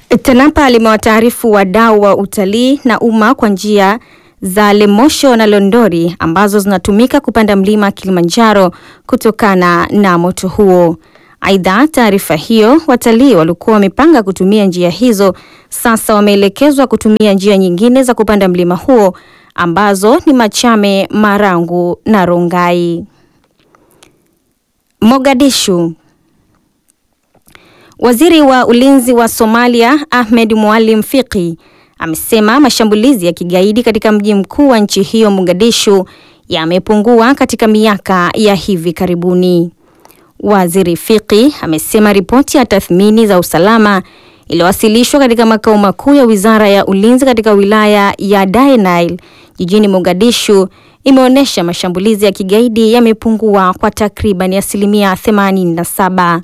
TANAPA limewataarifu wadau wa utalii na umma kwa njia za Lemosho na Londori ambazo zinatumika kupanda mlima Kilimanjaro kutokana na moto huo. Aidha, taarifa hiyo, watalii walikuwa wamepanga kutumia njia hizo sasa wameelekezwa kutumia njia nyingine za kupanda mlima huo ambazo ni Machame, Marangu na Rongai. Mogadishu. Waziri wa Ulinzi wa Somalia Ahmed Mualim Fiqi amesema mashambulizi ya kigaidi katika mji mkuu wa nchi hiyo Mogadishu yamepungua katika miaka ya hivi karibuni. Waziri Fiqi amesema ripoti ya tathmini za usalama iliyowasilishwa katika makao makuu ya Wizara ya Ulinzi katika wilaya ya Dainail jijini Mogadishu imeonyesha mashambulizi ya kigaidi yamepungua kwa takriban asilimia 87.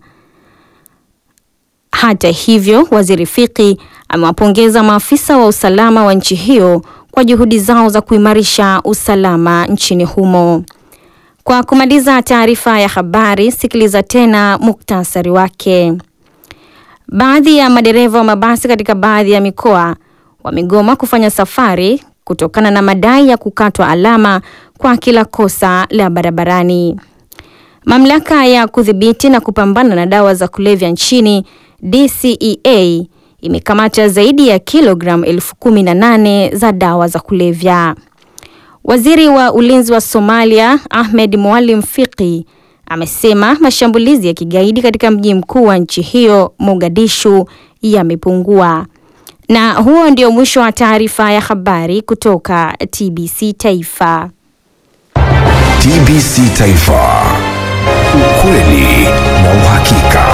Hata hivyo, Waziri Fiqi amewapongeza maafisa wa usalama wa nchi hiyo kwa juhudi zao za kuimarisha usalama nchini humo. Kwa kumaliza taarifa ya habari, sikiliza tena muktasari wake. Baadhi ya madereva wa mabasi katika baadhi ya mikoa wamegoma kufanya safari kutokana na madai ya kukatwa alama kwa kila kosa la barabarani. Mamlaka ya kudhibiti na kupambana na dawa za kulevya nchini DCEA imekamata zaidi ya kilogramu elfu kumi na nane za dawa za kulevya. Waziri wa ulinzi wa Somalia Ahmed Mualim Fiqi amesema mashambulizi ya kigaidi katika mji mkuu wa nchi hiyo Mogadishu yamepungua. Na huo ndio mwisho wa taarifa ya habari kutoka TBC Taifa. TBC Taifa. Ukweli na uhakika.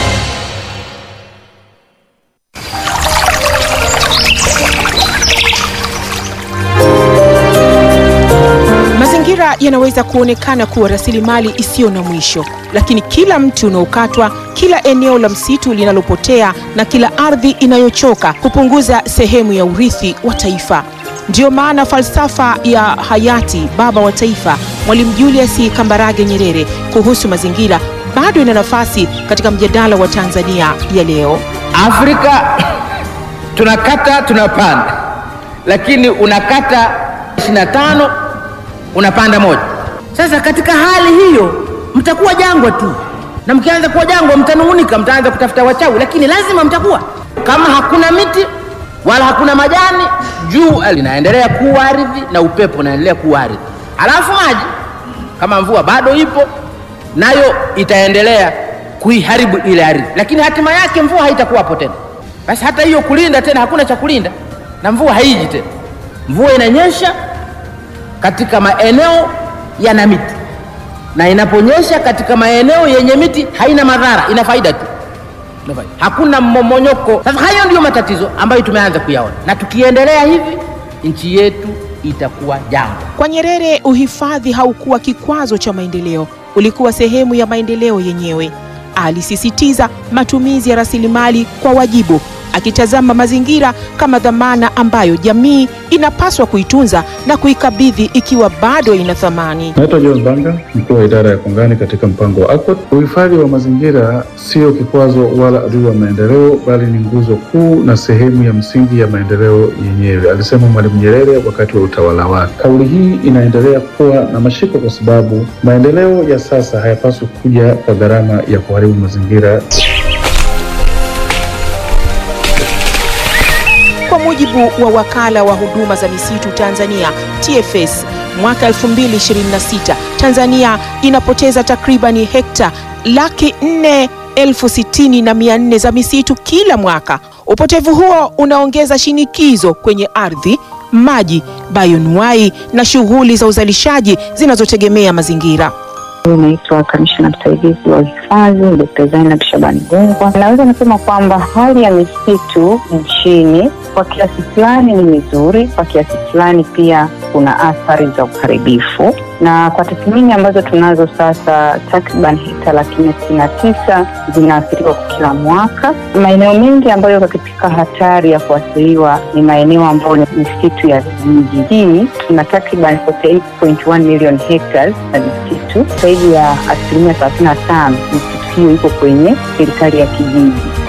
Mazingira yanaweza kuonekana kuwa rasilimali isiyo na mwisho, lakini kila mti unaokatwa, kila eneo la msitu linalopotea na kila ardhi inayochoka kupunguza sehemu ya urithi wa taifa. Ndiyo maana falsafa ya hayati baba wa taifa Mwalimu Julius Kambarage Nyerere kuhusu mazingira bado ina nafasi katika mjadala wa Tanzania ya leo. Afrika tunakata tunapanda, lakini unakata 25 unapanda moja. Sasa katika hali hiyo mtakuwa jangwa tu, na mkianza kuwa jangwa mtanung'unika, mtaanza kutafuta wachawi, lakini lazima mtakuwa. Kama hakuna miti wala hakuna majani, jua linaendelea kuwa ardhi na upepo unaendelea kuwa ardhi, alafu maji kama mvua bado ipo nayo itaendelea kuiharibu ile ardhi, lakini hatima yake mvua haitakuwapo tena. Basi hata hiyo kulinda tena, hakuna cha kulinda na mvua haiji tena. Mvua inanyesha katika maeneo yana miti, na inaponyesha katika maeneo yenye miti haina madhara, ina faida tu, ina faida. hakuna mmomonyoko. Sasa hayo ndiyo matatizo ambayo tumeanza kuyaona, na tukiendelea hivi nchi yetu itakuwa jangwa. Kwa Nyerere, uhifadhi haukuwa kikwazo cha maendeleo, ulikuwa sehemu ya maendeleo yenyewe. Alisisitiza matumizi ya rasilimali kwa wajibu, akitazama mazingira kama dhamana ambayo jamii inapaswa kuitunza na kuikabidhi ikiwa bado ina thamani. Naitwa John Banga, mkuu wa idara ya kongani katika mpango wa ACOT. Uhifadhi wa mazingira sio kikwazo wala adui wa maendeleo, bali ni nguzo kuu na sehemu ya msingi ya maendeleo yenyewe, alisema Mwalimu Nyerere wakati wa utawala wake. Kauli hii inaendelea kuwa na mashiko kwa sababu maendeleo ya sasa hayapaswi kuja kwa gharama ya kuharibu mazingira. Kwa mujibu wa wakala wa huduma za misitu Tanzania TFS, mwaka 2026 Tanzania inapoteza takribani hekta laki nne elfu sitini na mia nne za misitu kila mwaka. Upotevu huo unaongeza shinikizo kwenye ardhi, maji, bayonuai na shughuli za uzalishaji zinazotegemea mazingira. Naitwa kamishna msaidizi wa uhifadhi Dkt. Zainab Shabani Gungwa. Naweza nasema kwamba hali ya misitu nchini kwa kiasi fulani ni mizuri, kwa kiasi fulani pia kuna athari za uharibifu, na kwa tathmini ambazo tunazo sasa, takriban hekta laki nne sitini na tisa zinaathiriwa kwa kila mwaka. Maeneo mengi ambayo yako katika hatari ya kuathiriwa ni maeneo ambayo ni misitu ya vijijini. Tuna takriban 48.1 million hectares na misitu zaidi ya asilimia thelathini na tano misitu hiyo iko kwenye serikali ya kijiji.